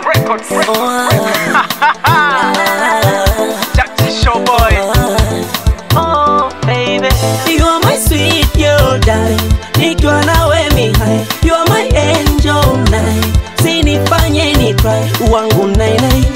Records. Oh, Jack Show Boy. oh, baby. You are my sweet girl, darling. Nikiwa nawe mi hai. You are my angel night. Sinifanye ni cry. Wangu nai nai.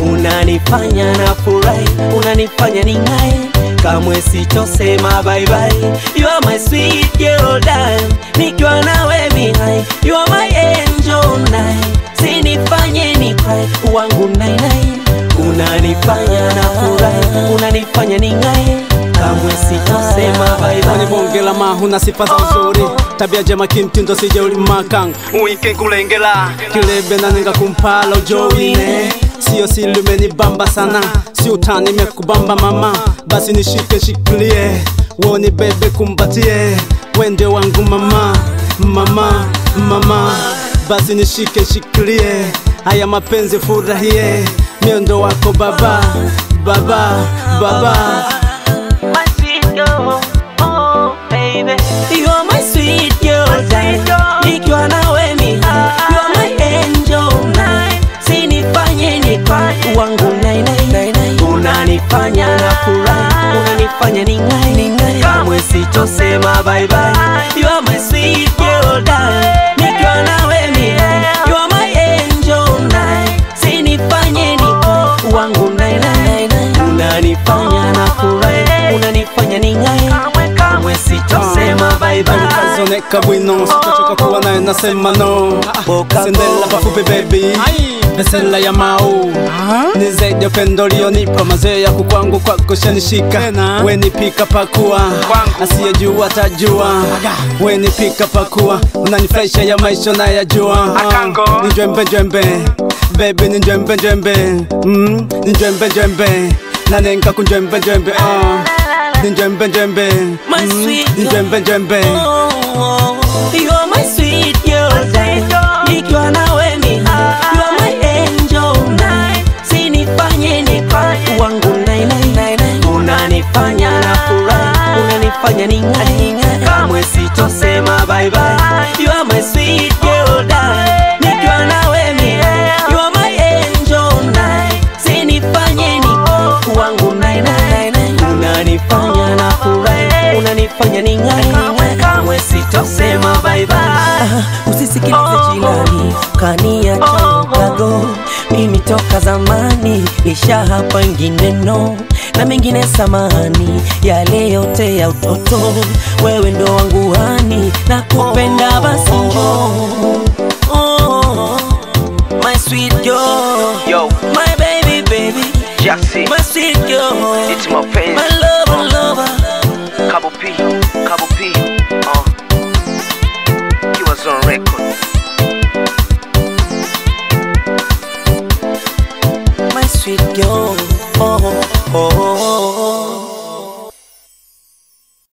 Unanifanya na furahi. Unanifanya ni ngai. Kamwe sitosema bye bye. You are my sweet girl, darling. Nikiwa nawe mi hai. You are my angel night. Sinifanye ni cry. Wangu nai nai. Unanifanya na furahi. Unanifanya ni ngai. Kamwe sitosema bye Kwani bye. bonge la mahu na sifa za uzuri tabia jema kimtindo sije ulimakang uike kulengela kilebe na ninga kumpala ujowine sio silumeni bamba sana si utani mekubamba mama basi nishike shikilie woni bebe kumbatie wende wangu mama mama mama basi nishike shikilie haya mapenzi furahie miendo wako baba baba baba my sweet girl, oh baby. You are my sweet girl, darling. Nikiwa nawe mi, you are my angel night. Sinifanye ni cry, wangu nai nai. Unanifanya na furahi, unanifanya ni ngai ni ngai. Kamwe sitosema bye bye. You are my sweet girl, darling. Nikiwa nawe mi, you are my angel night. Sinifanye ni cry, wangu nai nai. Unanifanya na furahi, unanifanya ni ngai. Kamwe sitosema bye bye. kazoneka bwino sitachoka kuwa naye nasema no Boka sendela pafupi baby vesela ya mau ni zaidi ya upendo lionipa mazee ya kukwangu kwako shanishika wenipika pakua asiyejua tajua wenipika pakua unanifurahisha ya maisha na yajua Akango. ni njwembe njwembe baby ni njwembe njwembe mm, ni njwembe njwembe nanenka kunjwembe njwembe uh, ni njwembe njwembe My mm, sweet ni njwembe njwembe Oh, you are my sweet girl, darling. Nikiwa nawe mi, you are my angel night. Sinifanye ni cry, wangu nai nai. Unanifanya na furahi, unanifanya ni ngai. Kamwe sitosema bye bye. You are my sweet girl, darling. Nikiwa nawe mi, you are my angel night. Sinifanye ni wangu nai nai. Unanifanya na furahi, unanifanya ni ngai. Kamwe sitosema bye bye. Usisikilize jirani, kaniacha ukago. Mimi toka zamani isha hapa ingine no na mengine samani, yale yote ya utoto, wewe ndo wangu hani na kupenda basi njoo